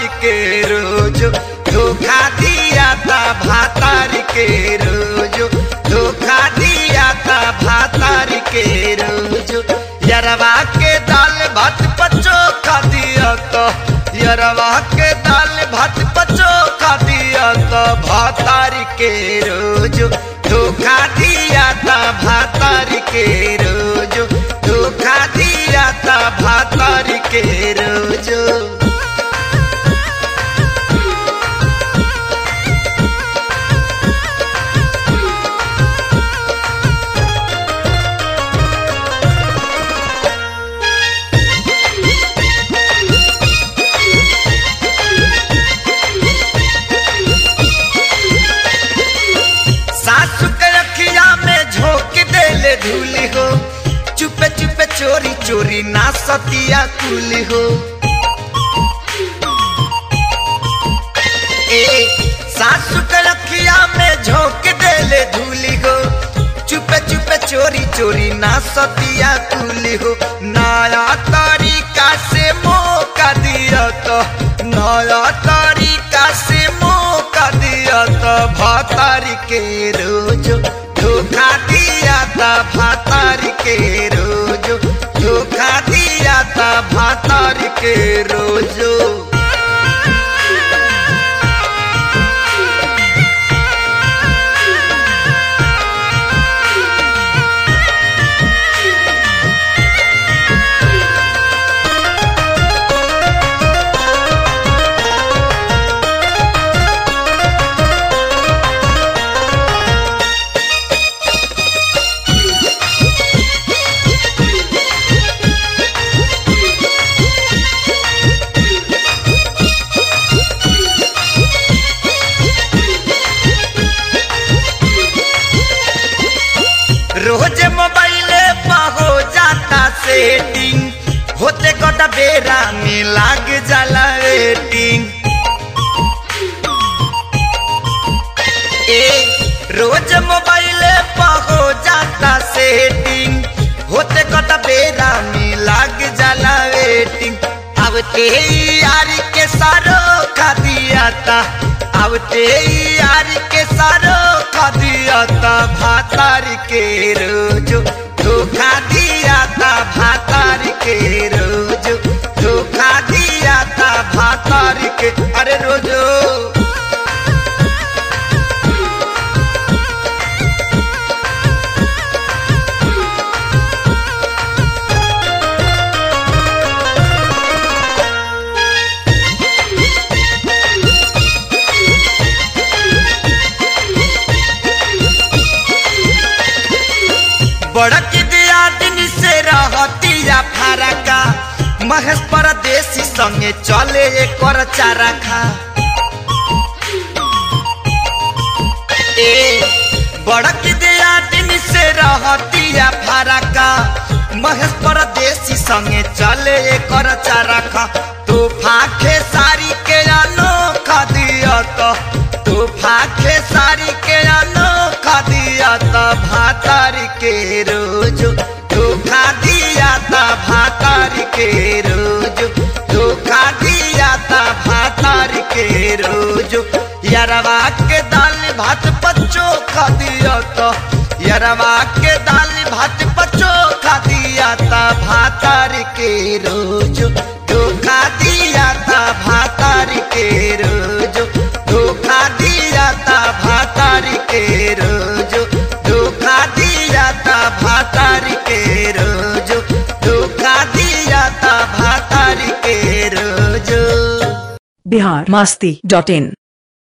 के रोज धोखा दिया था भातार के रोज धोखा दिया था भातार के रोज यरवा के दाल भात पचो खा दिया तो यरवा के दाल भात पचो खा दिया तो भातार के रोज धोखा दिया था भातार के रोज धोखा दिया था भातार के रोज सासु के रखिया में झोंक देले धूली हो चुपे चुपे चोरी चोरी ना सतिया कुली हो ए सासु के रखिया में झोंक देले धूली हो चुपे चुपे चोरी चोरी ना सतिया कुली हो नया तरीका से मौका दिया तो नया तरीका से मौका दिया तो भातारी के रोज धोखा दिया था भातारी के रोज धोखा दिया था भातारी के रोजो रोज मोबाइले पर हो जाता सेटिंग होते गोटा बेरा में लाग जाला वेटिंग ए रोज मोबाइले पर हो जाता सेटिंग होते गोटा बेरा में लाग जाला वेटिंग अब ते यार के सारो खा दिया था अब ते यार के सारो खा दिया था भातार के रोज धोखा दिया था भातार के रोज धोखा दिया था भातार के अरे रोजो बड़क दिया दिन से रहतिया फारका महेश परदेसी संगे चले कर चारा खा ए बड़क दिया दिन से रहतिया फारका महेश परदेसी संगे चले कर चारा खा तू फाखे सारी के अनोखा दिया तो तू फाखे सारी के अनोखा दिया तो भातार के रोज धोखा दिया था भातार के रोज धोखा दिया था भातार के रोज यरवा के दाल भात पच्चो खा दिया तो यरवा के दाल भात पच्चो खा दिया था भातार के रोज धोखा दिया था भातार के रोज धोखा दिया था भातार के रोज धोखा दिया था भातार के रोज धोखा दिया था भातार के रोज बिहार मस्ती डॉट इन